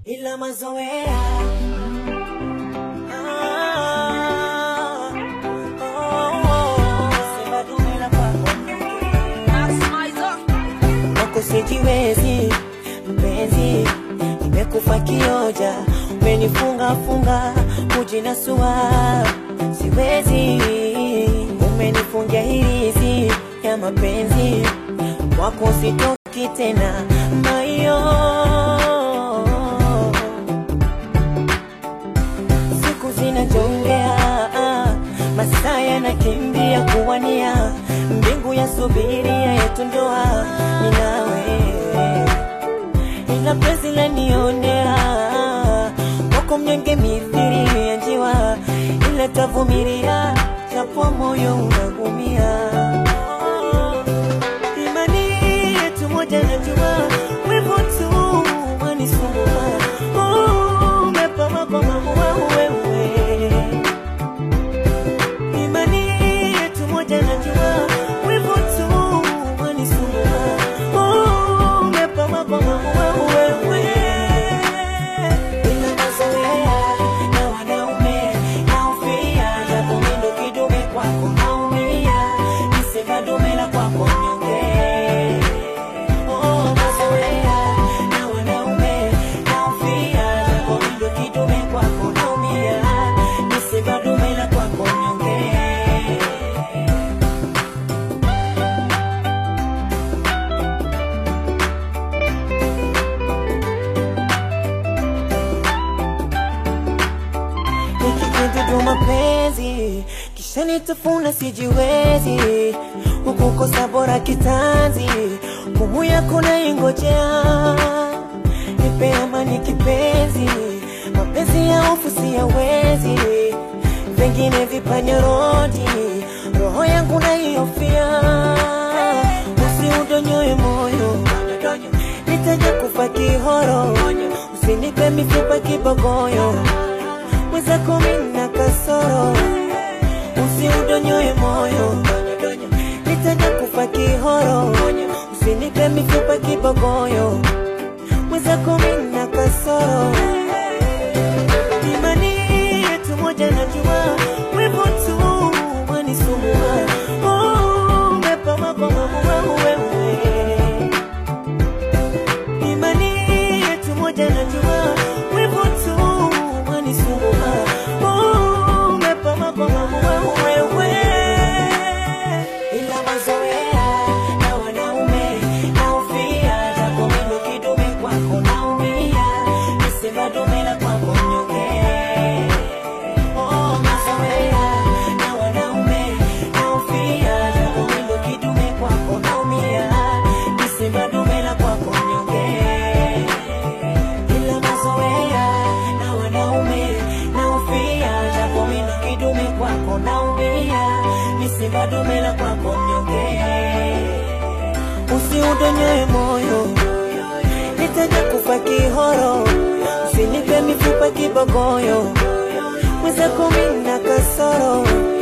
ila mazoea Ah, oh, oh, sema dume la kwako kwako sijiwezi mpenzi, nimekufa kioja, umenifunga funga kujinasua, siwezi, umenifungia hirizi ya mapenzi, kwako sitoki tena mayo siku zinajongea, masaa yanakimbia kuwania, mbingu ya subiria yetu ndoa ni nawe, ila penzi lanionea wako mnyonge mithiri ya njiwa, ila tavumilia japo moyo unagumia. Imani yetu moja najua, wivu tu wanisumbua. Oh, umepama kwa mamua wewe. Imani yetu moja najua, wivu tu wanisumbua. Oh, umepama kwa mamua wewe. Ila mazoea na wanaume naufia, japo mimi ndo kidume kwako naumia, nisema dume la kwako mnyonge. Oh, mazoea na wanaume naufia, japo mimi ndo kidume kwako naumia, nisema dume la kwako mnyonge. nikikidudu mapenzi kisha nitafuna sijiwezi ukukosa bora kitanzi kumu yako naingojea nipe amani kipenzi mapenzi ya hofu siyawezi vengine vipanya rodi roho yangu naihofia usiudonyoe moyo nitaja kufa kihoro usinipe mifupa kibogoyo mwenzako mina kasoro usiudonyoe moyo nitaja kufa kihoro usinipe mifupa kibogoyo mwenzako mina kasoro imani yetu moja najua wivu tu wanisumbua Oh, umepama kwa mamua wewe imani yetu moja najua wivu tu wanisumbua Oh, umepama kwa mamua wewe ila mazoea na wanaume naufia japo mimi kidume kwako naumia nisema dume la kwako mnyonge Oh, mazoea na wanaume naufia japo mimi kidume kwako naumia nisema dume la kwako mnyonge ila mazoea na wanaume naufia japo mimi kidume kwako naumia nisema dume la kwako mnyonge usiudonyoe moyo nitaja kufa kihoro usinipe mifupa kibogoyo mwenzako mina kasoro